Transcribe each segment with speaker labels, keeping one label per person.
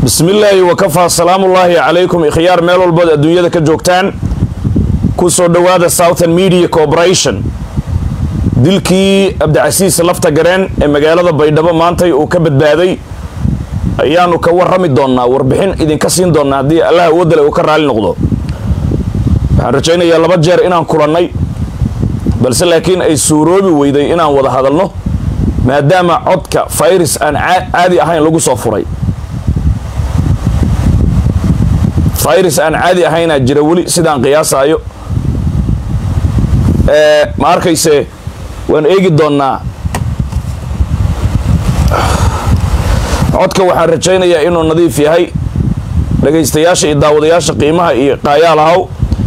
Speaker 1: bismi illaahi wakafaa salaamullaahi calaykum ikhyaar meel walbood adduunyada ka joogtaan ku soo dhowaada southern media corporation dilkii cabdicasiis lafta gareen ee magaalada baydhabo maantay uu ka badbaaday ayaanu ka warrami doonnaa warbixin idinka siin doonnaa haddii allah awoodale uu ka raali noqdo waxaan rajaynayaa laba jeer inaan kulannay balse laakiin ay suuroobi weyday inaan wada hadalno maadaama codka fayris aan caadi ahayn lagu soo furay fayris aan caadi ahaynaa jira weli sidaan qiyaasaayo ma arkayse waan eegi doonnaa codka waxaan rajaynayaa inuu nadiif yahay dhagaystayaasha iyo daawadayaasha qiimaha iyo qaayaalahaw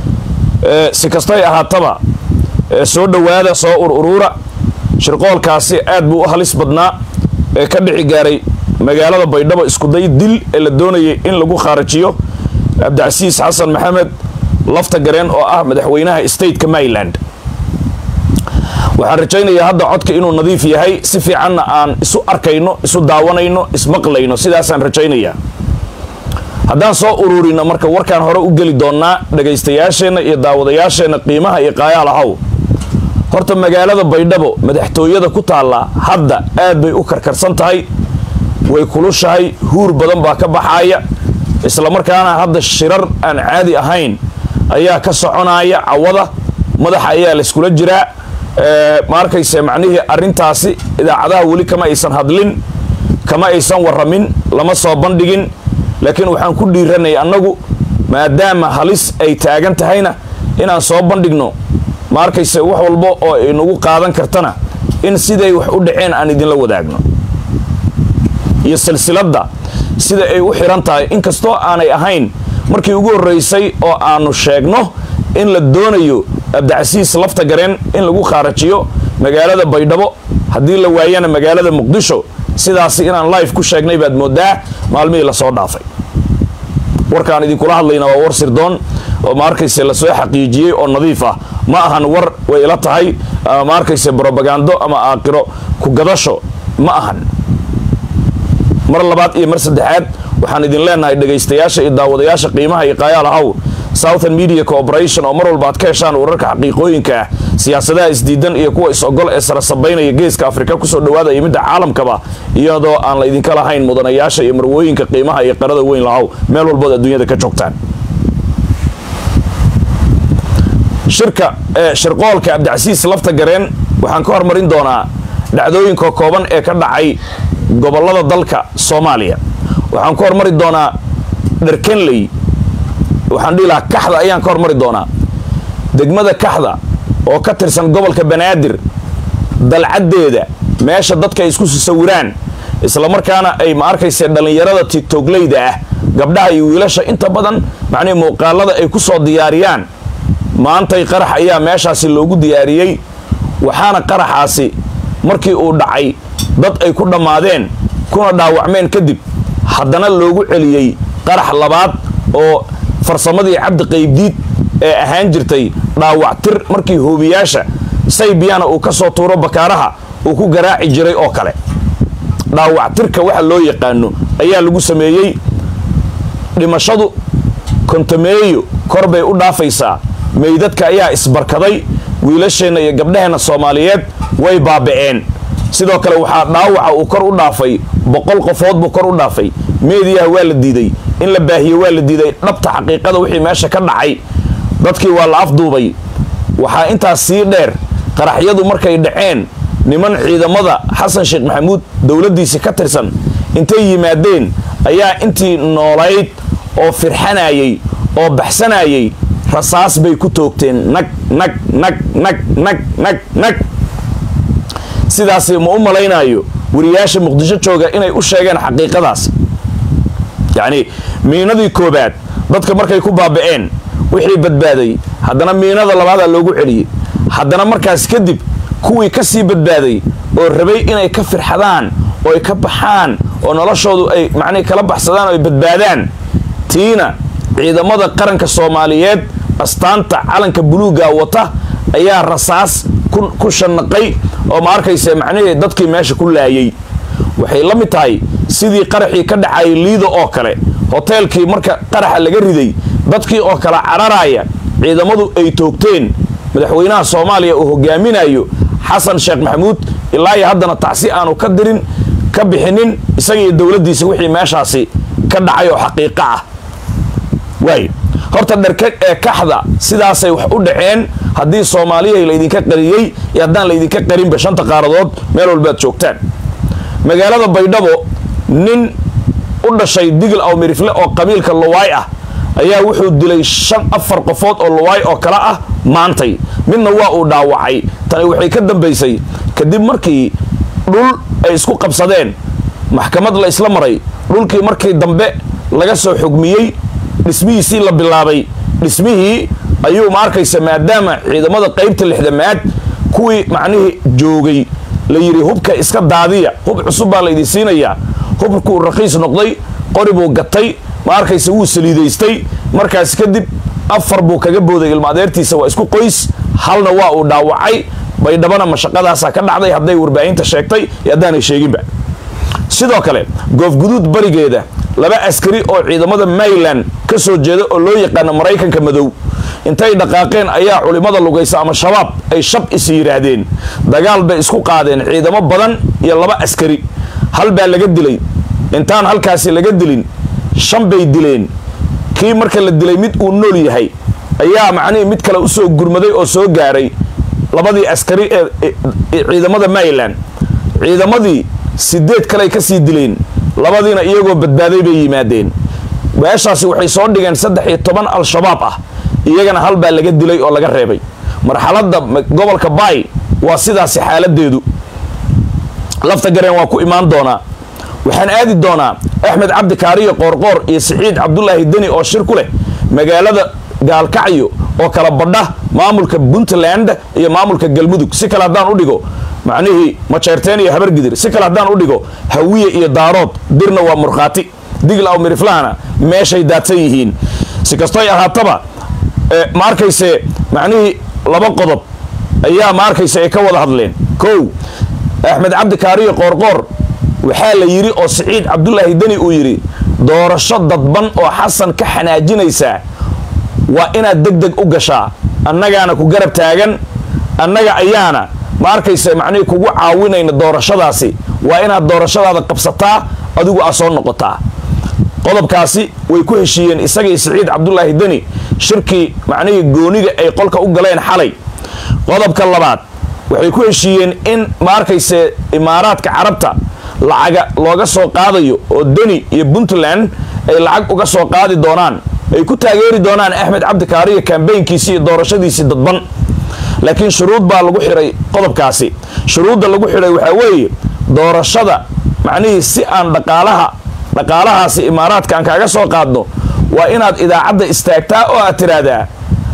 Speaker 1: si kastay ahaataba soo dhowaada soo ur uruura shirqoolkaasi aad buu u halis badnaa ee ka dhici gaaray magaalada baydhabo iskuday dil ee la doonayay in lagu khaarajiyo cabdicasiis xasan maxamed lafta gareen oo ah madaxweynaha stateka maryland waxaan rajaynayaa hadda codka inuu nadiif yahay si fiicanna aan isu arkayno isu daawanayno ismaqlayno sidaasaan rajaynayaa haddaan soo ururino marka warkaan hore u geli doonnaa dhagaystayaasheenna iyo daawadayaasheenna qiimaha iyo qaayaal ahaw horta magaalada baydhabo madaxtooyada ku taalla hadda aad bay u karkarsan tahay way kulushahay huur badan baa ka baxaaya islamarkaana hadda shirar aan caadi ahayn ayaa ka soconaya cawada madaxa ayaa layskula jiraa ma arkayse macnihii arrintaasi idaacadaha weli kama aysan hadlin kama aysan warramin lama soo bandhigin laakiin waxaan ku dhiiranay annagu maadaama halis ay taagan tahayna inaan soo bandhigno ma arkayse wax walba oo ay nagu qaadan kartana in siday wax u dhaceen aan idinla wadaagno iyo silsiladda sida ay u xiran tahay inkastoo aanay ahayn markii ugu horraysay oo aanu sheegno in la doonayo cabdicasiis lafta gareen in lagu khaarajiyo magaalada baydhabo haddii la waayana magaalada muqdisho sidaasi inaan life ku sheegnay baad moodaa maalmihii lasoo dhaafay warkaan idinkula hadlayna waa war sirdoon oo ma arkayse lasoo xaqiijiyey oo nadiif ah ma ahan war way ila tahay ma arkayse brobagando ama aaqiro ku gadasho ma ahan mar labaad iyo mar saddexaad waxaan idin leenahay dhagaystayaasha iyo daawadayaasha qiimaha iyo qaayaal ahaw southern media corporation oo mar walba aad ka heshaan wararka xaqiiqooyinka ah siyaasadaha isdiidan iyo kuwa is-ogol ee sarasabaynaya geeska afrika kusoo dhawaada iyo midda caalamkaba iyadoo aan la idinka lahayn mudanayaasha iyo marwooyinka qiimaha iyo qarada weyn lahaw meel walbood adduunyada ka joogtaan shirka shirqoolka cabdicasiis lafta gareen waxaan ka hormarin doonaa dhacdooyinka kooban ee ka dhacay gobolada dalka soomaaliya waxaan ka hormari doonaa dharkenley waxaan dhihi lahaa kaxda ayaan ka hormari doonaa degmada kaxda oo ka tirsan gobolka banaadir dalcaddeeda meesha dadka ay isku sawiraan islamarkaana ay ma arkayse dhallinyarada tigtogleyda ah gabdhaha iyo wiilasha inta badan macnihi muuqaalada ay ku soo diyaariyaan maantay qarax ayaa meeshaasi loogu diyaariyey waxaana qaraxaasi markii uu dhacay dad ay ku dhammaadeen kuna dhaawacmeen kadib haddana loogu celiyey qarax labaad oo farsamadii cabdi qaybdiid ee ahaan jirtay dhaawactir markii hoobiyaasha saybiyana uu ka soo tuuro bakaaraha uu ku garaaci jiray oo kale dhaawactirka waxa loo yaqaano ayaa lagu sameeyey dhimashadu kontameeyo kor bay u dhaafaysaa meydadka ayaa isbarkaday wiilasheenna iyo gabdhaheenna soomaaliyeed way baaba'een sidoo kale waxaa dhaawaca uu kor u dhaafay boqol qofood buu kor u dhaafay meediyaha waa la diiday in la baahiye waa la diiday dhabta xaqiiqada wixii meesha ka dhacay dadkii waa la afduubay waxaa intaas sii dheer qaraxyadu markay dhaceen niman ciidamada xasan sheekh maxamuud dowladdiisi ka tirsan intay yimaadeen ayaa intii noolayd oo firxanayay oo baxsanayay rasaas bay ku toogteen nag nag nag nag nag nag nag sidaasi ma u malaynaayo wariyaasha muqdisho jooga inay u sheegeen xaqiiqadaas yacni miinadii koobaad dadka markay ku baaba'een wixii badbaaday haddana miinada labaadaa loogu celiyey haddana markaas kadib kuwii ka sii badbaaday oo rabay inay ka firxadaan oo ay ka baxaan oo noloshoodu ay macnihi kala baxsadaan oo ay badbaadaan tiina ciidamada qaranka soomaaliyeed astaanta calanka buluuga wata ayaa rasaas ku shanaqay oo ma arkaysa macnihii dadkii meesha ku laayay waxay la mid tahay sidii qaraxii ka dhacayay liida oo kale hoteelkii marka qaraxa laga riday dadkii oo kala cararaya ciidamadu ay toogteen madaxweynaha soomaaliya uu hogaaminayo xasan sheekh maxamuud ilaa iyo haddana tacsi aanu ka dirin ka bixinin isaga iyo dowladdiisa wixii meeshaasi ka dhacay oo xaqiiqo ah waay horta dharkeg ee kaxda sidaasay wax u dhaceen haddii soomaaliya laydinka qariyey iyo haddaan laydinka qarinba shanta qaaradood meel walbaad joogtaan magaalada baydhabo nin u dhashay digil aw mirifle oo qabiilka luwaay ah ayaa wuxuu dilay shan afar qofood oo luwaay oo kale ah maantay midna waa uu dhaawacay tani waxay ka dambaysay kadib markii dhul ay isku qabsadeen maxkamad la isla maray dhulkii markii dambe laga soo xugmiyey dhismihiisii la bilaabay dhismihii ayuu ma arkaysa maadaama ciidamada qaybta lixdamaad kuwii macnihii joogay la yidhi hubka iska daadiya hub cusub baa laydin siinayaa hubkuu raqiis noqday qori buu gatay ma arkaysa wuu saliidaystay markaas kadib afar buu kaga booday ilma adeertiisa waa isku qoys halna waa uu dhaawacay baydhabana mashaqadaasaa ka dhacday hadday warbaahinta sheegtay iyo haddaanay sheeginba sidoo kale goofguduud barigeeda laba askari oo ciidamada mayland ka soo jeeda oo loo yaqaano maraykanka madow intay dhaqaaqeen ayaa culimmada lugaysa ama shabaab ay shab is yidhaahdeen dagaal bay isku qaadeen ciidamo badan iyo laba askari hal baa laga dilay intaan halkaasi laga dilin shan bay dileen kii marka la dilay mid uu nool yahay ayaa macnihii mid kale usoo gurmaday oo soo gaaray labadii askari ee ciidamada mayland ciidamadii sideed kale ay ka sii dileen labadiina iyagoo badbaaday bay yimaadeen meeshaasi waxay soo dhigeen saddex iyo toban al-shabaab ah iyagana hal baa laga dilay oo laga reebay marxaladda gobolka baay waa sidaasi xaaladeedu lafta gareen waa ku imaan doonaa waxaan aadi doonaa axmed cabdi kaariyo qoorqoor iyo siciid cabdulaahi deni oo shir ku leh magaalada gaalkacyo oo kala badha maamulka puntland iyo maamulka galmudug si kale haddaan u dhigo macnihii majeerteen iyo habargidir si kale haddaan u dhigo hawiye iyo daarood dirna waa murkhaati digl aw miriflahana meeshay daadsan yihiin si kastoy ahaataba ma arkayse macnihii laba qodob ayaa ma arkayse ay ka wada hadleen kow axmed cabdi kaariyo qoorqoor waxaa la yidhi oo siciid cabdulaahi deni uu yidhi doorasho dadban oo xasan ka xanaajinaysaa waa inaad deg deg u gashaa annagaana ku garab taagan annaga ayaana ma arkaysa macnihii kugu caawinayna doorashadaasi waa inaad doorashadaada qabsataa adigu aa soo noqotaa qodobkaasi way ku heshiiyeen isagii siciid cabdulaahi deni shirkii macnihii gooniga ay qolka u galeen xalay qodobka labaad waxay ku heshiiyeen in ma arkayse imaaraadka carabta lacaga looga soo qaadayo oo deni iyo puntland ay lacag uga soo qaadi doonaan ay ku taageeri doonaan axmed cabdi kaariyo kambeynkiisii iyo doorashadiisii dadban laakiin shuruud baa lagu xidhay qodobkaasi shuruudda lagu xidhay waxaa weeye doorashada macnihii si aan dhaqaalaha dhaqaalahaasi imaaraadka aan kaaga soo qaadno waa inaad idaacadda istaagtaa oo aad tiraahdaa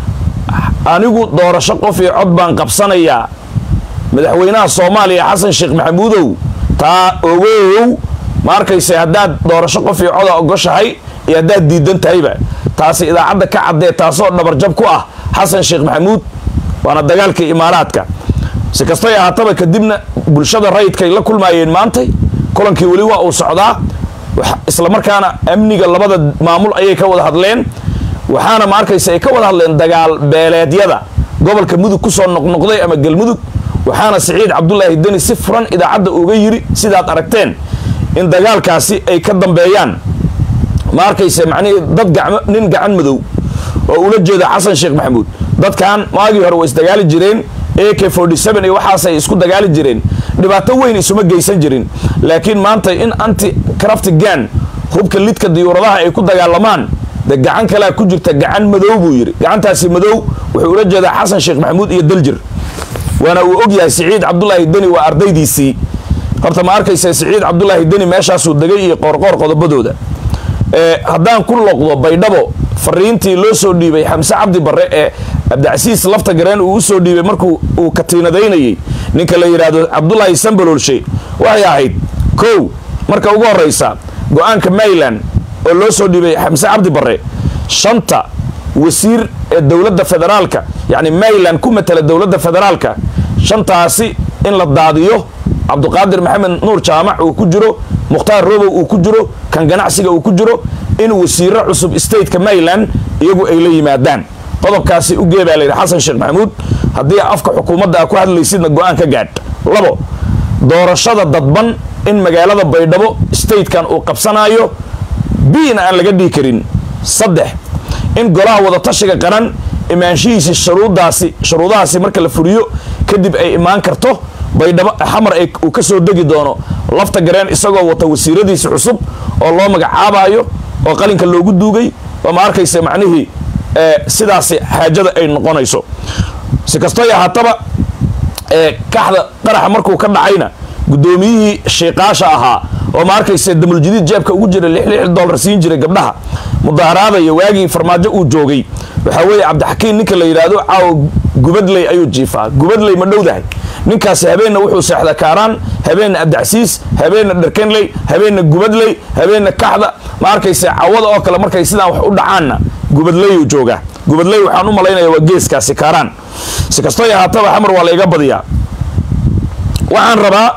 Speaker 1: anigu doorasho qof iyo cod baan qabsanayaa madaxweynaha soomaaliya xasan sheekh maxamuudow taa ogow ma arkayse haddaad doorasho qof iyo coda ogoshahay iyo haddaad diidan tahayba taasi idaacadda ka caddee taasoo dhabarjab ku ah xasan sheekh maxamuud waana dagaalkii imaaraadka si kastay ahaataba kadibna bulshada rayidkay la kulmaayeen maantay kulankii weli waa uu socdaa islamarkaana amniga labada maamul ayay ka wada hadleen waxaana ma arkaysa ay ka wada hadleen dagaal beeleedyada gobolka mudug kusoo noqnoqday ama galmudug waxaana siciid cabdulaahi deni si furan idaacadda uga yiri sidaad aragteen in dagaalkaasi ay ka dambeeyaan ma arkayse macnihii dad gacmo nin gacan madow oo ula jeeda xasan sheekh maxamuud dadkan maagii hore way isdagaali jireen a k iyo waxaasay isku dagaali jireen dhibaato weyn isuma geysan jirin laakiin maanta in anti crafti gan hubka lidka diyuuradaha ay ku dagaalamaan de gacan kalea ku jirta gacan madow buu yidhi gacantaasi madow wuxuu ula jeedaa xasan sheekh maxamuud iyo daljir waana uu og yahay siciid cabdulaahi deni waa ardaydiisii horta ma arkaysa siciid cabdulaahi deni meeshaasuu degay iyo qoorqoor qodobadooda haddaan ku loqdo baydhabo fariintii loo soo dhiibay xamse cabdi barre ee cabdicasiis lafta gareen uu usoo dhiibay markuu uu katiinadaynayey ninka la yidhaahdo cabdulaahi sambalolshe waxay ahayd kow marka ugu horraysa go-aanka mayland oo loo soo dhiibay xamse cabdi barre shanta wasiir ee dowladda federaalka yacni mayland ku matala dowladda federaalka shantaasi in la daadiyo cabduqaadir maxamed nuur jaamac uu ku jiro mukhtaar robow uu ku jiro kan ganacsiga uu ku jiro in wasiiro cusub stateka maryland iyagu ay la yimaadaan qodobkaasi u gee baa layidhi xasan sheekh maxamuud haddii afka xukuumadda aa ku hadlaysidna go-aan ka gaadh labo doorashada dadban in magaalada baydhabo statekan uu qabsanaayo biina aan laga dhihi karin saddex in golaha wadatashiga qaran imaanshihiisi shuruudaasi shuruudahaasi marka la furiyo kadib ay imaan karto baydhabo xamar uu ka soo degi doono lafta gareen isagoo wata wasiiradiisi cusub oo loo magacaabayo oo qalinka loogu duugay oo ma arkaysa macnihii sidaasi xaajada ay noqonayso si kastoy ahaataba kaxda qaraxa markuu ka dhacayna guddoomiyihii shiiqaasha ahaa oo ma arkaysa damuljadiid jeebka ugu jira lix lix dollar siin jiray gabdhaha mudaaharaadaya waagii farmaajo uu joogay waxaa weeye cabdixakiin ninka la yidhaahdo caawo gubadley ayuu jiifaa gubadley ma dhowdahay ninkaasi habeenna wuxuu seexda kaaraan habeenna abdicasiis habeenna dharkenley habeenna gubadley habeenna kaxda ma arkaysa cawada oo kale markay sidaan wax u dhacaanna gubadleyuu joogaa gubadley waxaan u malaynaya waa geeskaasi kaaraan si kastoy ahaataba xamar waa la iga badiyaa waxaan rabaa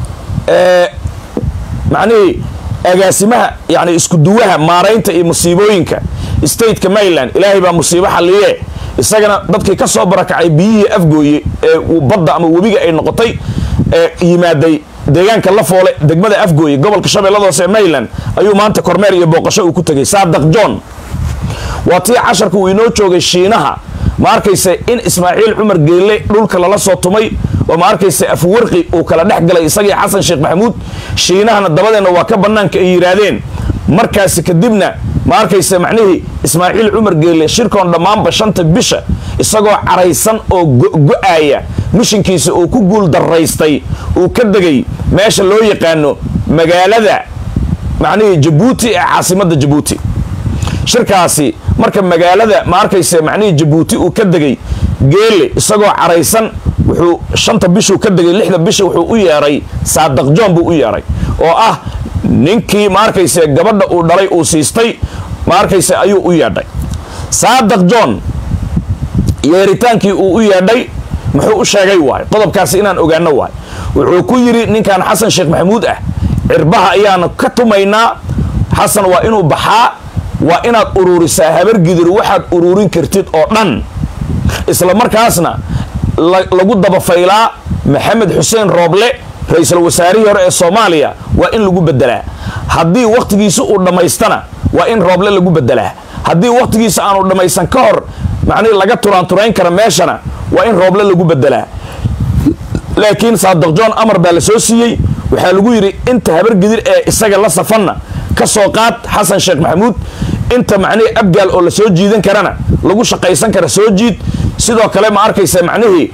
Speaker 1: macnihii agaasimaha yani isku duwaha maaraynta iyo musiibooyinka stateka maryland ilaahay baa musiibo xalliye isagana dadkii ka soo barakacay biyihii afgooye ee badda ama webiga ay noqotay ee yimaaday deegaanka la foole degmada afgooye gobolka shabeellada hoose ee maryland ayuu maanta kormeer iyo booqasho uu ku tegay saadaq john waa tii casharka uu inoo joogay shiinaha ma arkaysa in ismaaciil cumar geelle dhulka lala soo tumay oo ma arkaysa afwarqi uu kala dhex galay isagii xasan sheekh maxamuud shiinahana dabadeenna waa ka bannaanka ay yidhaahdeen markaasi kadibna ma arkaysa macnihii ismaaciil cumar geelle shirkoon dhammaanba shanta bisha isagoo caraysan oo go-aaya mishinkiisa uu ku guul daraystay uu ka degay meesha loo yaqaano magaalada macnihii jabuuti ee caasimadda jabuuti shirkaasi marka magaalada ma arkaysa macnihii jabuuti uu ka degay geelle isagoo caraysan wuxuu shanta bishuu ka degay lixda bisha wuxuu u yeedhay saadaq john buu u yeedhay oo ah ninkii ma arkayse gabadha uu dhalay uu siistay ma arkayse ayuu u yeedhay saadaq john yeeritaankii uu u yeedhay muxuu u sheegay waay qodobkaasi inaan ogaano waay wuxuu ku yidhi ninkan xasan sheekh maxamuud ah cirbaha ayaanu ka tumaynaa xasan waa inuu baxaa waa inaad ururisaa habargidir waxaad ururin kartid oo dhan isla markaasna lagu dabafaylaa maxamed xuseen rooble ra-iisul wasaarihii hore ee soomaaliya waa in lagu bedelaa haddii wakhtigiisa uu dhammaystana waa in rooble lagu bedelaa haddii wakhtigiisa aanu dhammaysan ka hor macnihi laga turaanturayn kara meeshana waa in rooble lagu bedelaa laakiin saadaq john amar baa la soo siiyey waxaa lagu yidhi inta habargidir ee isaga la safanna ka soo qaad xasan sheekh maxamuud inta macnihii abgaal oo la soo jiidan karana lagu shaqaysan kara soo jiid sidoo kale ma arkaysa macnihii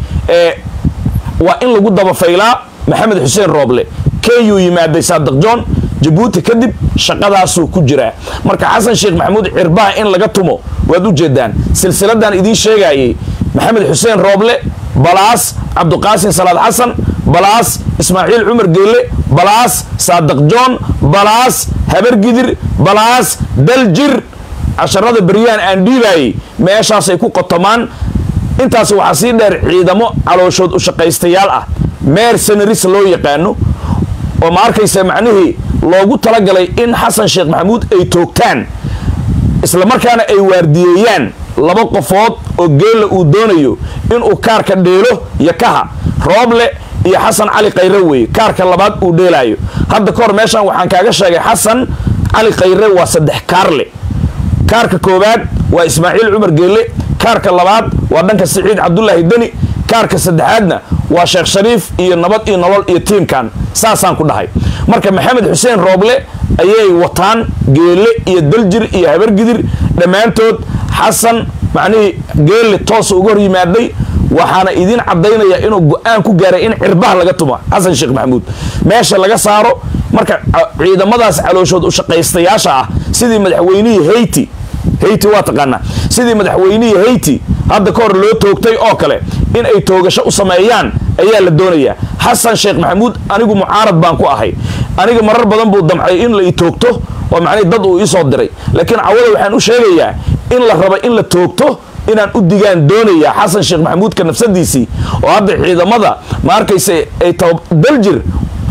Speaker 1: waa in lagu dabafaylaa maxamed xuseen rooble kenyuu yimaaday saadaq john jabuuti kadib shaqadaasuu ku jiraa marka xasan sheekh maxamuud cirbaha in laga tumo waad u jeedaan silsiladan idiin sheegayay maxamed xuseen rooble balaas cabduqaasin salaad xasan balaas ismaaciil cumar geelle balaas saadaq john balaas habargidir balaas daljir casharada beryahan aan dhiibaayey meeshaasay ku qotomaan intaas waxaa sii dheer ciidamo calooshood u shaqaystayaal ah meer senaris loo yaqaano oo ma arkaysa macnihii loogu talagalay in xasan sheekh maxamuud ay toogtaan isla markaana ay waardiyeeyaan laba qofood oo geella uu doonayo inuu kaarka dheelo yakaha rooble iyo xasan cali khayre weeye kaarka labaad uu dheelaayo hadda ka hor meeshan waxaan kaaga sheegay xasan cali khayre waa saddex kaarle kaarka koowaad waa ismaaciil cumar geelle kaarka labaad waa dhanka siciid cabdulaahi deni kaarka saddexaadna waa sheekh shariif iyo nabad iyo nolol iyo tiimkan saasaan ku dhahay marka maxamed xuseen rooble ayay wataan geelle iyo daljir iyo habargidir dhammaantood xasan macnihii geelle toosa uga hor yimaaday waxaana idiin caddaynaya inuu go-aan ku gaaray in cirbaha laga tumo xasan sheekh maxamuud meesha laga saaro marka ciidamadaas calooshood u shaqaystayaasha ah sidii madaxweynihii hayti hayti waa taqaanaa sidii madaxweynihii hayti hadda ka hor loo toogtay oo kale in ay toogasho u sameeyaan ayaa la doonayaa xasan sheekh maxamuud anigu mucaarad baan ku ahay aniga marar badan buu damcay in la i toogto oo macnihi dad uu iisoo diray laakiin cawada waxaan u sheegayaa in la raba in la toogto inaan u digaan doonayaa xasan sheekh maxamuudka nafsadiisii oo hadda ciidamada ma arkaysa ay daljir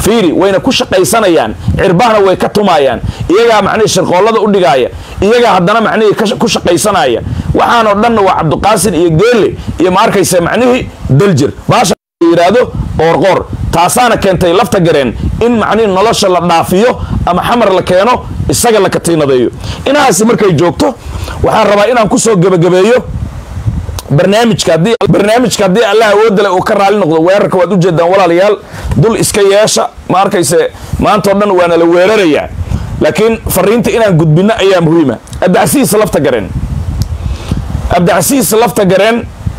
Speaker 1: fiiri wayna ku shaqaysanayaan cirbahna way ka tumaayaan iyagaa macnihii shirqoollada u dhigaaya iyagaa haddana macnihii ku shaqaysanaya waxaanoo dhanna waa cabdiqaasin iyo geelle iyo ma arkaysa macnihii daljir baasha yidhaahdo qoorqoor taasaana keentay lafta gareen in macnihii nolosha la dhaafiyo ama xamar la keeno isaga la katiinadeeyo inahaasi markay joogto waxaan rabaa inaan kusoo gebagabeeyo barnaamijka haddii barnaamijka haddii allah awoodale uu ka raali noqdo weerarka waad ujeedaan walaalayaal dul iska yeesha ma arkayse maantao dhan waana la weerarayaa laakiin fariinta inaan gudbinno ayaa muhiima abdicasiis lafta gareen abdicasiis lafta gareen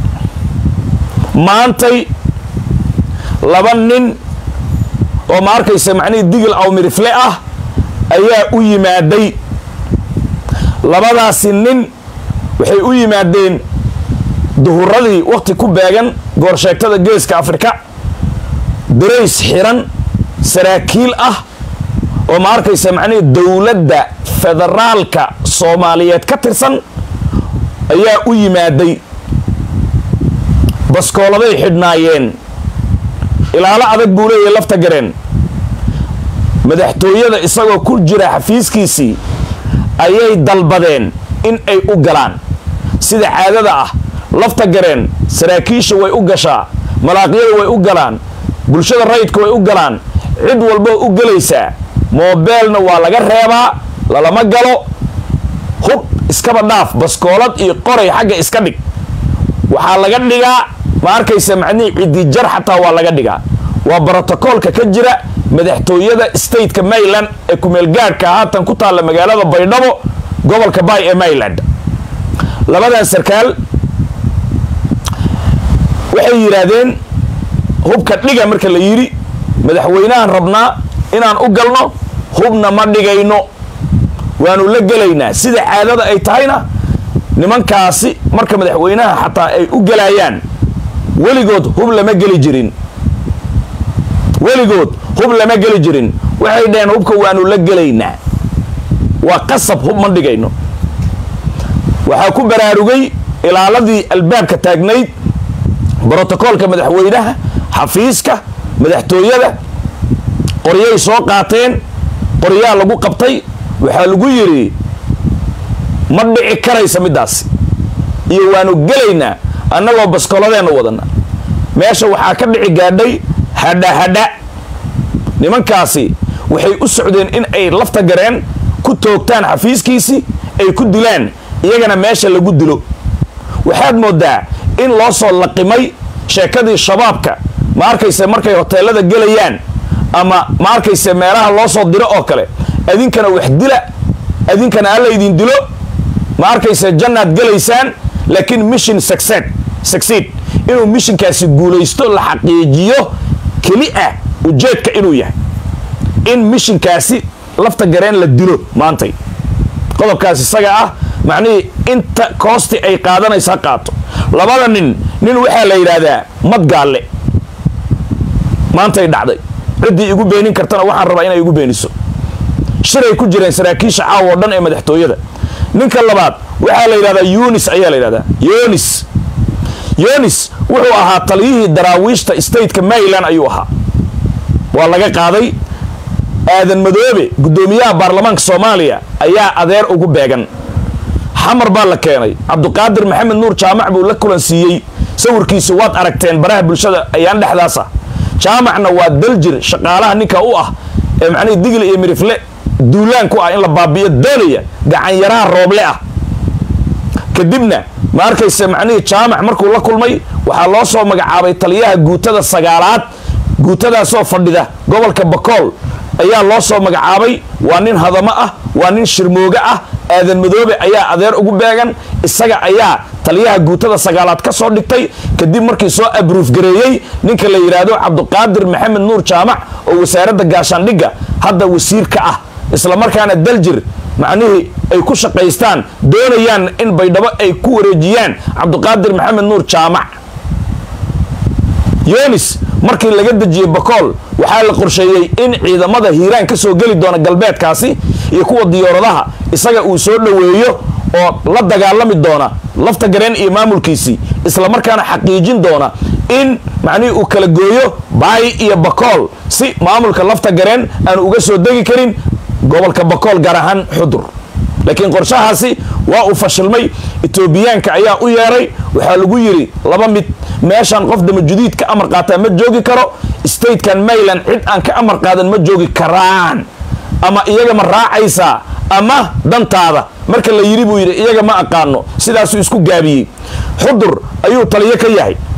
Speaker 1: maantay laba nin oo ma arkaysa macnihii digil awmirifle ah ayaa u yimaaday labadaasi nin waxay u yimaadeen duhuradii wakhti ku beegan goorsheegtada geeska afrika darays xiran saraakiil ah oo ma arkaysa macnihii dowladda federaalka soomaaliyeed ka tirsan ayaa u yimaaday baskooladay xidhnaayeen ilaalo adag buu leeyahay lafta gareen madaxtooyada isagoo ku jira xafiiskiisii ayay dalbadeen in ay u galaan sida caadada ah lafta gareen saraakiisha way u gashaa malaaqyada way u galaan bulshada rayidka way u galaan cid walboo u gelaysaa moobeelna waa laga reebaa lalama galo hub iskaba dhaaf baskoolad iyo qoray xagga iska dhig waxaa laga dhigaa ma arkaysa macnihii cidijar xataa waa laga dhigaa waa brotokoolka ka jira madaxtooyada stateka mayland ee kumeelgaadhka haatan ku taalla magaalada baydhabo gobolka bay ee mayland labadan sarkaal waxay yidhaahdeen hubka dhiga marka la yidhi madaxweynahan rabnaa inaan u galno hubna ma dhigayno waanu la gelaynaa sida caadada ay tahayna nimankaasi marka madaxweynaha xataa ay u gelayaan weligood hub lama geli jirin weligood hub lama geli jirin waxay dhaheen hubka waanu la gelaynaa waa qasab hub ma dhigayno waxaa ku baraarugay ilaaladii albaabka taagnayd brotokoolka madaxweynaha xafiiska madaxtooyada qoryay soo qaateen qoryaa lagu qabtay waxaa lagu yidhi ma dhici karaysa middaasi iyo waanu gelaynaa annagoo baskoladeenna wadana meesha waxaa ka dhici gaadhay hadha hadha nimankaasi waxay u socdeen in ay lafta gareen ku toogtaan xafiiskiisii ay ku dilaan iyagana meesha lagu dilo waxaad moodaa in loo soo laqimay sheekadii shabaabka ma arkayse markay hoteelada gelayaan ama ma arkayse meelaha loo soo diro oo kale adinkana wax dila adinkana alla idin dilo ma arkayse jannaad gelaysaan laakiin mission succeed succeed inuu mishinkaasi guulaysto la xaqiijiyo keli ah ujeedka inuu yahay in mishinkaasi lafta gareen la dilo maantay qodobkaas isaga ah macnihii inta koosti ay qaadanaysa ha qaato labada nin nin waxaa la yidhaahdaa madgaalle maantay dhacday ciddii igu beenin kartana waxaan rabaa inay igu beeniso shiray ku jireen saraakiisha caawa oo dhan ee madaxtooyada ninka labaad waxaa la yidhahdaa yunis ayaa la yidhahdaa yonis yonis wuxuu ahaa taliyihii daraawiishta stateka maryland ayuu ahaa waa laga qaaday aadan madoobe guddoomiyaha baarlamaanka soomaaliya ayaa adeer ugu beegan xamar baa la keenay cabduqaadir maxamed nuur jaamac buu la kulansiiyey sawirkiisu waad aragteen baraha bulshada ayaan dhexdaas ah jaamacna waa daljir shaqaalaha ninka u ah ee macnihii digli iyo mirifle duulaan ku ah in la baabi'iyo doonaya gacanyaraha rooble ah kadibna ma arkayse macnihii jaamac markuu la kulmay waxaa loo soo magacaabay taliyaha guutada sagaalaad guutadaasoo fadhida gobolka bakool ayaa loo soo magacaabay waa nin hadamo ah waa nin shirmooge ah aadan madoobe ayaa adeer ugu beegan isaga ayaa taliyaha guutada sagaalaad ka soo dhigtay kadib markii soo abruuf gareeyey ninka la yidhaahdo cabduqaadir maxamed nuur jaamac oo wasaaradda gaashaandhigga hadda wasiir ka ah islamarkaana daljir macnihii ay ku shaqaystaan doonayaan in baydhabo ay ku wareejiyaan cabduqaadir maxamed nuur jaamac yonis markii laga dejiyey bakool waxaa la qorsheeyey in ciidamada hiiraan ka soo geli doona galbeedkaasi iyo kuwa diyaaradaha isaga uu soo dhoweeyo oo la dagaalami doona lafta gareen iyo maamulkiisii islamarkaana xaqiijin doona in macnihii uu kala gooyo baay iyo bakool si maamulka lafta gareen aanu uga soo degi karin gobolka bakool gaar ahaan xudur laakiin qorshahaasi waa uu fashilmay etoobiyaanka ayaa u yeeray waxaa lagu yidhi laba mid meeshaan qof damajudiid ka amar qaataa ma joogi karo statekan mayland cid aan ka amar qaadan ma joogi karaan ama iyaga ma raacaysaa ama dantaada marka la yidhi buu yidhi iyaga ma aqaano sidaasuu isku gaabiyey xudur ayuu taliyo ka yahay